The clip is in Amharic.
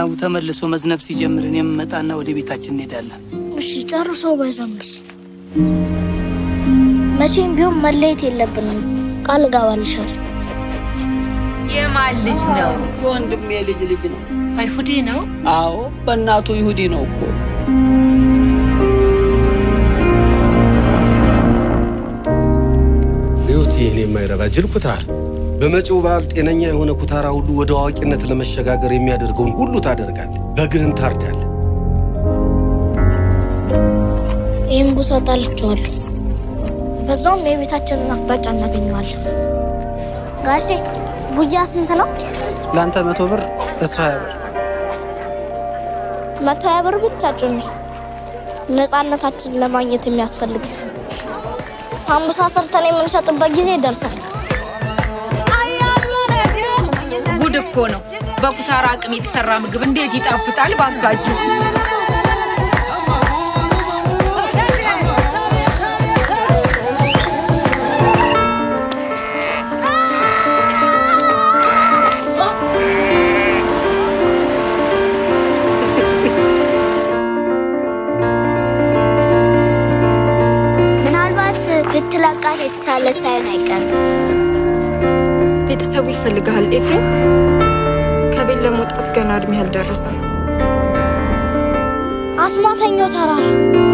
ዝናቡ ተመልሶ መዝነብ ሲጀምር እኔም እመጣና ወደ ቤታችን እንሄዳለን። እሺ ጨርሶ ባይዘንብስ? መቼም ቢሆን መለየት የለብንም። ቃል እገባልሻለሁ። የማን ልጅ ነው? የወንድሜ ልጅ ልጅ ነው። አይሁዴ ነው? አዎ በእናቱ ይሁዲ ነው እኮ። ሕይወት ይህን የማይረባ ጅል ኩታር በመጪው በዓል ጤነኛ የሆነ ኩታራ ሁሉ ወደ አዋቂነት ለመሸጋገር የሚያደርገውን ሁሉ ታደርጋል። በግህን ታርዳል። ይህን ቦታ ጣልቼዋለሁ። በዛውም የቤታችንን አቅጣጫ እናገኘዋለን። ጋሼ ቡያ ስንት ነው? ለአንተ መቶ ብር እሱ ሀያ ብር። መቶ ሀያ ብር ብቻ ጩኒ። ነፃነታችንን ለማግኘት የሚያስፈልግ ሳምቡሳ ሰርተን የምንሸጥበት ጊዜ ይደርሳል። ጉድ እኮ ነው። በኩታራ አቅም የተሰራ ምግብ እንዴት ይጣፍጣል ባካችሁ! ምናልባት ብትለቃት የተሻለ ሳይሆን አይቀርም። ቤተሰቡ ይፈልግሃል ኤፍሬም። ከቤት ለመውጣት ገና እድሜ አልደረሰም። አስማተኛው ተራራ